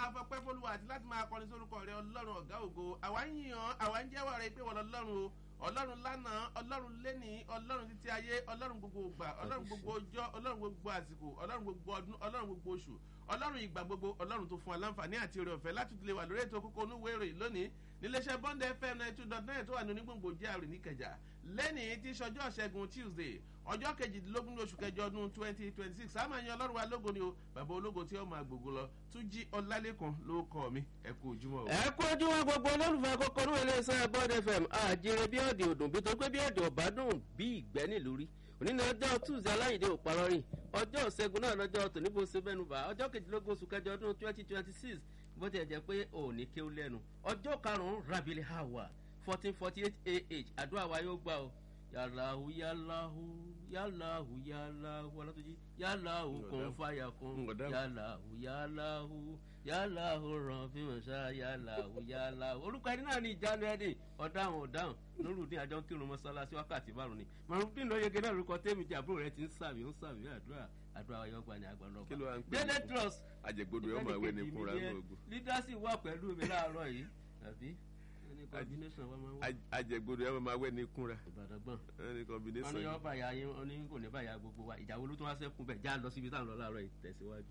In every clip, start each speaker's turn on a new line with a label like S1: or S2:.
S1: máa fọpẹ́ fọlùwà àti láti máa kọrin sórúkọ rẹ ọlọ́run ọ̀gá ògo àwa ń yàn àwa ń jẹ́wọ́ rẹ pé wọ́n lọ́lọ́run o ọlọ́run lánàá ọlọ́run lẹ́nìí ọlọ́run títí ayé ọlọ́run gbogbo ògbà ọlọ́run gbogbo ọjọ́ ọlọ́run gbogbo àsìkò ọlọ́run gbogbo ọdún ọlọ́run gbogbo oṣù ọlọ́run ìgbà gbogbo ọlọ́run tó fún wa láǹfààní àti oore ọ̀fẹ́ láti lè wà lórí ètò kókó onúwé ìròyìn lónìí níléeṣẹ́ bond fm ninety two dot nine tó wà ní onígbòǹgbò jr níkẹjà lẹ́nìí tí sọjọ́ ṣẹ́gun tuesday ọjọ́ kejìdínlógún oṣù kẹjọ ọdún twenty twenty six àmọ́ ẹ̀yin ọlọ́run wa lógo ni o bàbá ológo tí ó máa gbogbo lọ tún jí ọlálẹ́kan ló kọ́ mi ẹ kú ojúmọ́ o.
S2: ẹ kú ojúmọ́ gbogbo olólùfẹ́ kókó ní iléeṣẹ́ bond fm àjèrè bí ọ̀dẹ̀ òdùn bí tó gbé bí ọ̀dẹ̀ ọ̀bádùn bí ìgbẹ́ nílùú rí òní ní ọjọ́ tuesday aláìdé òparọ́rìn ọjọ́ ìṣẹ́gun náà lọ́jọ́ tòníbó sebẹ́nubà ọjọ́ kejìlélógún oṣù kẹjọ ọdún twenty twenty six bó ti ẹ̀ jẹ́ pé òní kéwú lẹ́nu ọjọ́ karùn-ún rabili hawa fourteen forty eight ah àdúrà wa yóò gbà o yàlàhù yàlàhù yàlàhù yàlàhù ọlọ́tọ́jú yàlàhù kún fàyà kún yàlàhù yàlàhù yàlàhù ràn fíwọ̀n sá yàlàhù yàlàhù orúkọ ẹni náà ní ìjánu ẹni ọ̀dáhùn ọ̀dáhùn lórúdín àjọ ń kírun mọ́sálásí wákàtí márùn ni màrúdín lóyege náà lórúkọ tẹ́mi jẹ́ àbúrò rẹ ti ń sàmì ń sàmì àdúrà àdúrà ayọ́gbà ni àgbà
S3: kí ló wá ń
S2: lọ́gbà
S3: pè
S2: délé
S3: ní
S2: trust
S3: àjẹgbodò ọmọ ìwé ni kúnra ní ogun
S2: leadership wà pẹ̀lú mi láàárọ̀ yìí àbí ẹni combination wa máa ń wà
S3: àjẹgbodò ọmọ máa wẹ ní kúnra
S2: ìbàdàn gbọ̀n
S3: ẹni
S2: wọn ní
S3: combination
S2: yọ bàyà yín wọn ní kò ní bàyà gbogbo wa ìjà wo ló tún wá sẹ́kùn bẹ̀ já lọ síbi táwọn lọ láàárọ̀ yìí tẹ̀síwájú.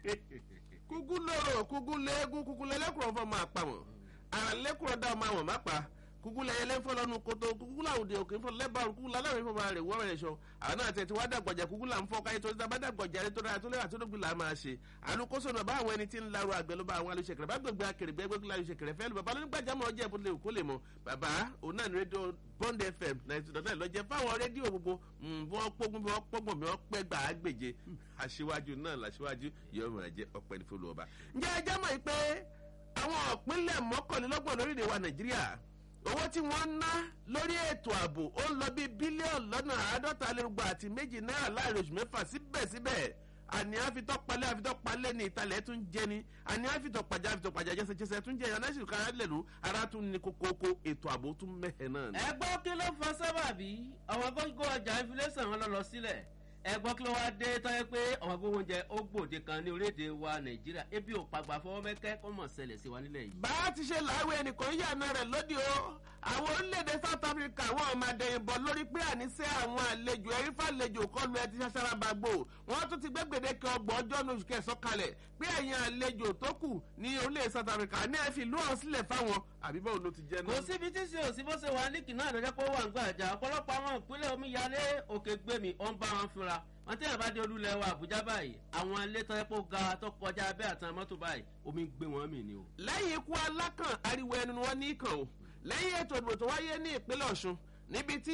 S1: kúkú lóró kúkú léegun kúkú lẹ́lẹ́kùrọ̀ fọ́ máa pa wọ́n àlẹ́kùrọ̀ dá ọmọ àwọn má pa kúkú lẹ́yẹ lẹ́fọ́ lọ́nu koto kúkú làwùdí òkè fọ́ lẹ́bàá kúkú lálẹ́ ìfọ́ máa rè wọ́n rẹ̀ sọ àwọn náà tẹ̀ tí wọ́n dàgbọ̀jà kúkú là ń fọ́ káyé tó dábàá dàgbọ̀jà rẹ̀ tó dára tó lẹ́wà tó dógbì là máa ṣe àlùkóso náà bá àwọn ẹni tí ń larọ àgbẹ̀ ló bá àwọn alùsèkèrè bá gbẹgbẹ akèrègbè gbẹgbẹ alùsèkèrè fẹ́ lu bàbá lónígbàjámọ̀ ọjọ́ ìbò lè kó lè mọ bàbá òun náà ní rédíò bond fm ninety dot nine lọ́jẹ́ fáwọn rédíò gbogbo bí wọ́n pógun bí wọ́n pọ́gbọ̀n bí wọ́n pẹ́ gbà á gbèje aṣíwájú náà làṣíwájú yóò máa jẹ́ ọ̀pẹ́ ní fúlù ọba. ǹjẹ́ ẹ jẹ́ mọ̀ pé àwọn ìpínlẹ̀ mọ́kànlélọ́gbọ̀n lórílẹ̀ wa nàìjíríà owó tí wọ́n ń ná lórí ètò ààbò ó ń lọ bí bílíọ̀nù lọ́nà àádọ́ta lérúgba àti méjì náírà láàrin oṣù mẹ́fà síbẹ̀síbẹ̀ àní àfitọ́palẹ̀ àfitọ́palẹ̀ ní ìtàlẹ̀ tún jẹ́ ni àní àfitọ́pàjà àfitọ́pàjà jẹ́sẹ̀jẹ́sẹ̀ tún jẹ́ yàrá sì kára lẹ̀lú ara tún ní kókókó ètò ààbò tún mẹ́hẹ̀ náà ni.
S2: ẹ gbọ́ kí ló fa sábàbí àwọn gógó ọjà inflation wọn lọ lọ sílẹ̀ ẹ gbọ́ kí ló wá dé tọ́yẹ pé àwọn gbogbo oúnjẹ ó gbòde kan ní orílẹ̀-èdè wa nàìjíríà ebi ò pàgbà fọwọ́ mẹ́kẹ́ kó mọ̀ ṣẹlẹ̀ sí wa nílẹ̀ yìí.
S1: bá a ti ṣe láwé ẹnìkan yànnà rẹ̀ lóde o àwọn orílẹ̀-èdè south africa wọn ò máa dẹ̀yìn bọ̀ lórí pé àníṣe àwọn àlejò ẹ̀rí fàlejò kọlu ẹ ti ṣaṣara bá gbò wọ́n tún ti gbé gbèdéke ọgbọ̀n ọjọ́ ní oṣù kẹsàn-án kalẹ̀ pé ẹ̀yin àlejò tó kù ní orílẹ̀-èdè south africa ní ẹ fi ìlú ọ̀hún sílẹ̀ fáwọn àbí báwo ló ti jẹ́
S2: kò
S1: náà.
S2: síbi tí ṣe òsì bó ṣe wà ní kìnnà àdójẹ́ pé ó wà ń gbà jà ọ̀pọ̀lọpọ̀ àwọn ìpínlẹ̀ omíyalé òkè gbèmí ó ń bá wọn fúnra wọn tí yàrá bá dé olúlẹ̀ wa àbújá báyìí àwọn ilé tó yẹ kó ga tó kọjá abẹ́ àtàwọn mọ́tò báyìí omi gbé wọn mì ni o.
S1: lẹ́yìn ikú alákàn ariwo ẹnu ni wọ́n ní kàn ó lẹ́yìn ètò ìdìbò tó wáyé ní ìpínlẹ̀ ọ̀ṣun níbi tí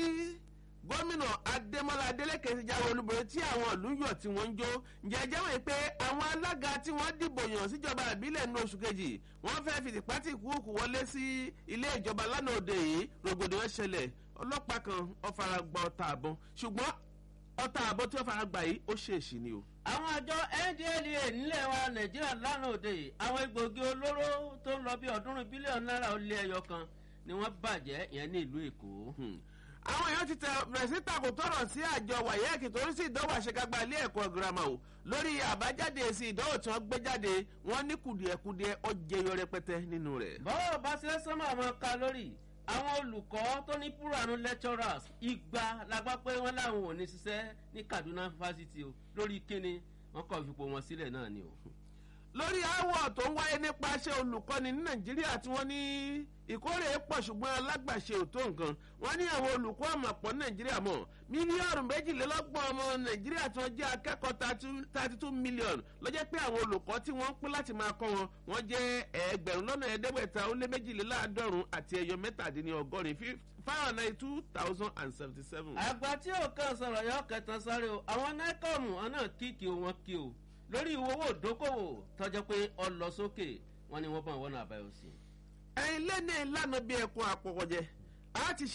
S1: gómìnà adémọlá adélèké ti jáwé olúborí tí àwọn ìlú yọ tí wọ́n ń jó jẹjẹ́ wọ̀nyí pé àwọn alága tí wọ́n dìbò yàn síjọba ìbílẹ̀ ní oṣù kejì wọ́n fẹ́ fi tìpátì kúùkù wọlé sí ilé ìjọba lánàá òde yìí rògbòdìyàn ṣẹlẹ̀ ọlọ́pàá kan ọ̀fara gba ọta àbọn ṣùgbọ́n ọta àbọn tí wọ́n fara gbà yìí ó ṣèèṣì ni o.
S2: àwọn àjọ ndla nílẹ̀ wa nàìjíríà lánàá òde yìí àwọn egbòogi olóró tó ń lọ bí ọ̀ọ́dúnrún bílíọ̀nù náírà ó lé ẹyọ kan ni wọ́n bàjẹ́ ìyẹn ní ìlú èkó.
S1: àwọn èèyàn ti tẹ bẹ̀rẹ̀ sí takò tọrọ sí àjọ wàyẹ́ẹ̀kì torí sí ìdánwò àṣekágbá ilé ẹ̀kọ́ girama o lórí àbájáde èsì ìdánwò tí wọ́n gbé jáde wọ́n ní kùdìẹ̀kudìẹ ọjẹyọ rẹpẹtẹ nínú rẹ̀.
S2: bọ́ọ̀ bá ṣe sọ́mọ́ àwọn kálórì àwọn olùkọ́ tó ní púránù lecturers igba la gbọ́ pé wọ́n láwọn ò ní ṣiṣẹ́ ní kaduna fásitì o lórí kíni wọ́n kọ́ fipò wọn sílẹ̀ náà ni o.
S1: lórí aáwọ̀ tó ń wáyé nípasẹ̀ olùkọ́ni ní nàìjíríà tí wọ́n ní ìkórè pọ̀ ṣùgbọ́n alágbàṣe ò tó nǹkan wọ́n ní àwọn olùkọ́ àmọ̀pọ̀ nàìjíríà mọ̀ mílíọ̀nù méjìlélọ́gbọ̀n ọmọ nàìjíríà tí wọ́n jẹ́ akẹ́kọ̀ọ́ thirty two million ló jẹ́ pé àwọn olùkọ́ tí wọ́n ń pín láti máa kọ́ wọn wọ́n jẹ́ ẹgbẹ̀rún lọ́nà ẹ̀ẹ́dẹ́gbẹ̀ta ó lé méjìléláàádọ́rùn àti ẹyọ mẹ́tàdínlọ́gọ́rin five hundred ninety two thousand and seventy seven.
S2: àgbà tí ò kàn sọ̀rọ̀ yọ kẹtàn sáré o àwọn nẹ́kọ̀mù ọ̀nà kíkì wọn kí o lórí ìwòwò ìdókòwò tọjọ́ pé ọ lọ sókè wọn ni wọ́n bá wọn náà àbáyọ sí.
S1: ẹ̀yin lẹ́nu ìlànà bíi ẹ̀kún àpọ̀kọ̀jẹ a ti